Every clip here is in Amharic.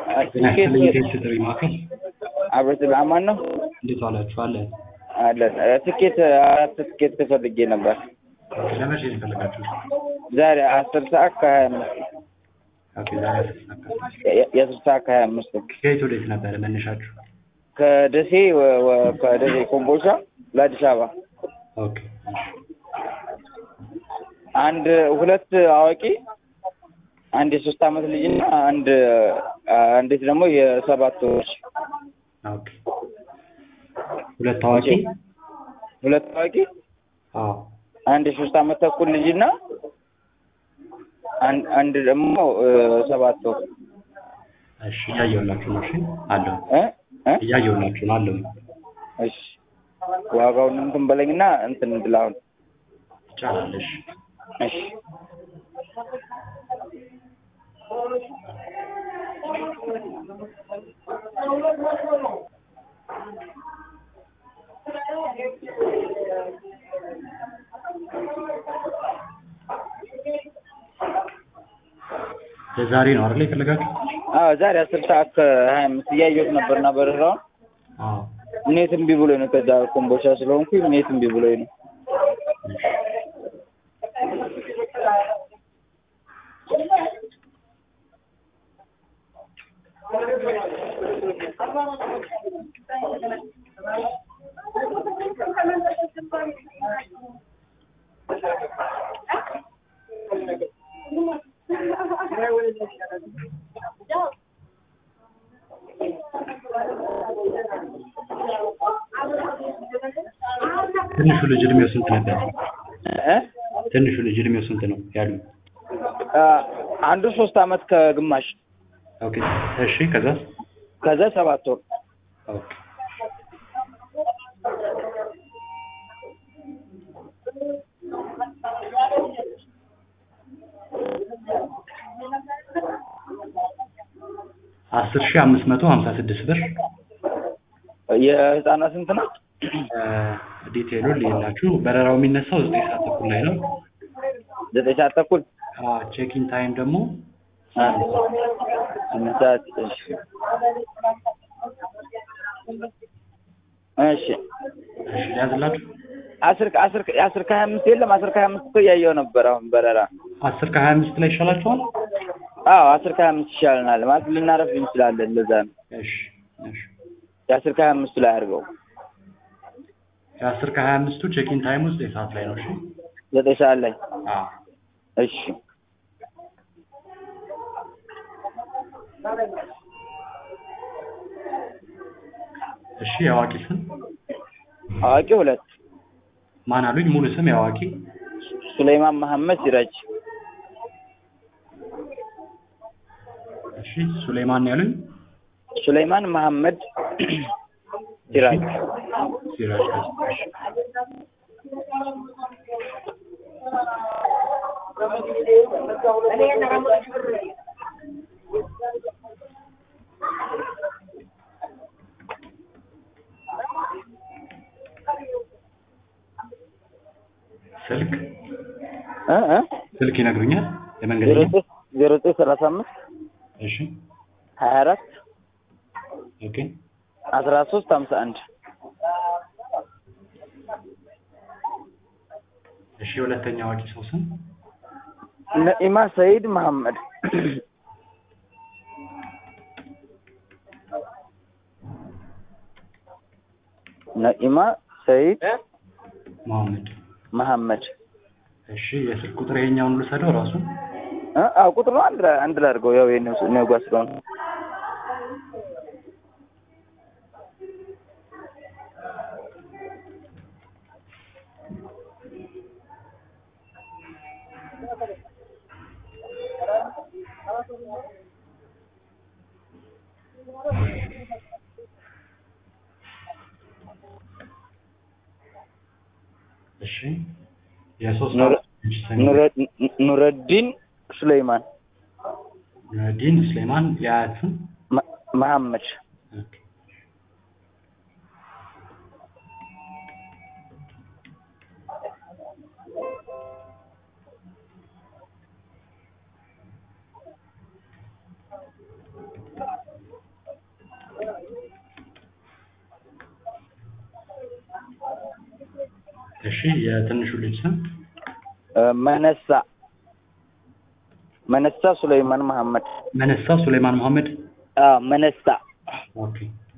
ትኬት የቴስት ጥሪ ማዕከል አብረት አማን ነው እንዴት ዋላችሁ? አለ አለን። ትኬት አራት ትኬት ፈልጌ ነበር ለመቼ ነው የፈለጋችሁት? ዛሬ አስር ሰዓት ከሀያ አምስት ኦኬ ዛሬ አስር ሰዓት ከአስር የ- የአስር ሰዓት ከሀያ አምስት ከየት ወዴት ነበረ መነሻችሁ? ከደሴ ወ- ወ- ከደሴ ኮምቦልቻ ለአዲስ አበባ ኦኬ እሺ። አንድ ሁለት አዋቂ አንድ የሶስት አመት ልጅና አንድ አንዲት ደግሞ የሰባት ወር ኦኬ ሁለት ታዋቂ ሁለት አዋቂ አዎ አንድ የሶስት አመት ተኩል ልጅና አንድ አንድ ደግሞ እ፣ ሰባት ወር እሺ እያየሁላችሁ ነው። እሺ አለሁ እ እ እያየሁላችሁ ነው አለሁ እሺ ዋጋውን እንትን በለኝና እንትን እንድል አሁን ይቻላል። እሺ እሺ ለዛሬ ነው አይደል የፈለጋችሁ? አዎ ዛሬ አስር ሰዓት ከሀያ አምስት እያየሁት ነበርና በረራውን አዎ ኔት እምቢ ብሎኝ ነው። ከዛ ኮምቦልቻ ስለሆንኩኝ ኔት እምቢ ብሎኝ ነው። ትንሹ ልጅ እድሜው ስንት ነበር? እ ትንሹ ልጅ እድሜው ስንት ነው ያሉ? አ፣ አንዱ ሶስት አመት ከግማሽ ኦኬ እሺ ከዛስ? ከዛ ሰባት ወር ኦኬ አስር ሺህ አምስት መቶ ሀምሳ ስድስት ብር የህፃናት ስንት ነው? ዲቴሉን ሌላችሁ በረራው የሚነሳው ዘጠኝ ሰዓት ተኩል ላይ ነው። ዘጠኝ ሰዓት ተኩል ቼኪን ታይም ደግሞ አ፣ ስምንት ሰዓት እሺ እሺ እሺ ሊያዝላችሁ አስር አስር አስር ከሀያ አምስት የለም አስር ከሀያ አምስት እኮ እያየሁ ነበር አሁን በረራ አስር ከሀያ አምስት ላይ ይሻላችኋል? አዎ አስር ከሀያ አምስት ይሻለናል ማለት ልናረፍ እንችላለን ለዛ ነው እሺ እሺ የአስር ከሀያ አምስቱ ላይ አድርገው የአስር ከሀያ አምስቱ ቼኪን ታይም ውስጥ የሰዓት ላይ ነው። እሺ ዘጠኝ ሰዓት ላይ አዎ እሺ እሺ የአዋቂ ስም አዋቂ ሁለት ማን አሉኝ? ሙሉ ስም የአዋቂ ሱለይማን መሐመድ ሲራጅ እሺ ሱሌማን ነው ያሉኝ። ሱለይማን መሐመድ ሲራጅ ሲራጅ እሺ ስልክ እ እ ስልክ ይነግሩኛል ዜሮ የመንገደኛ ዘጠኝ ዜሮ ዘጠኝ ሰላሳ አምስት እሺ ሀያ አራት ኦኬ አስራ ሶስት ሀምሳ አንድ እሺ ሁለተኛ አዋቂ ሰው ስም ነኢማ ሰይድ መሐመድ ነኢማ ሰይድ መሐመድ መሐመድ እሺ የስልክ ቁጥር ይሄኛውን ልውሰደው ራሱ እ አዎ ቁጥሩ አንድ ላይ አንድ ላይ አድርገው ያው የኔ እኔ ጓ ስለሆነ እሺ የሶስት ኑረ- ልጅ ስም ኑረ- ኑረዲን ሱለይማን ዲን ስሌማን የአያት ስም መ- መሐመድ ኦኬ እሺ የትንሹ ልጅ ስም እ መነሳ መነሳ ሱለይማን መሐመድ መነሳ ሱሌማን መሐመድ አ መነሳ ኦኬ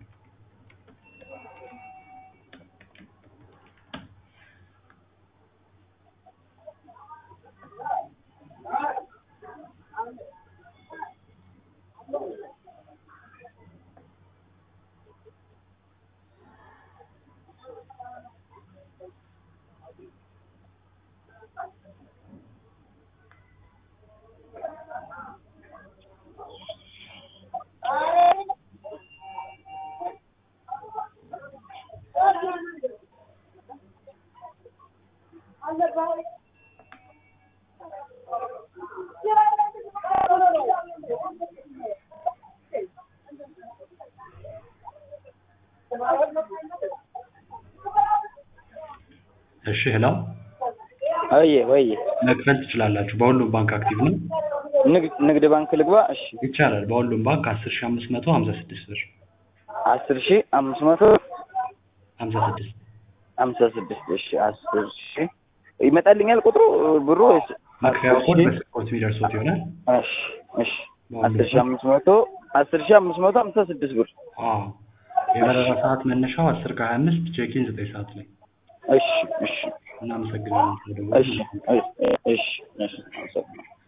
እሺ ህላው ወይዬ ወይዬ መክፈል ትችላላችሁ። በሁሉም ባንክ አክቲቭ ነው ንግድ ንግድ ባንክ ልግባ እሺ ይቻላል። በሁሉም ባንክ አስር ሺ አምስት መቶ ሀምሳ ስድስት ብር አስር ሺህ አምስት መቶ ሀምሳ ስድስት ሀምሳ ስድስት እሺ አስር ሺህ ይመጣልኛል ቁጥሩ ብሩ ወይስ መክፈያ አስር ኮድ ሺህ? በስፖርት የሚደርሶት ይሆናል። እሺ እሺ አስር ሺህ አምስት መቶ አስር ሺህ አምስት መቶ ሀምሳ ስድስት ብር አዎ የበረራ ሰዓት መነሻው አስር ከሀያ አምስት ቼኪን ዘጠኝ ሰዓት ላይ እሺ እሺ እናመሰግናለን። እሺ እሺ እሺ እሺ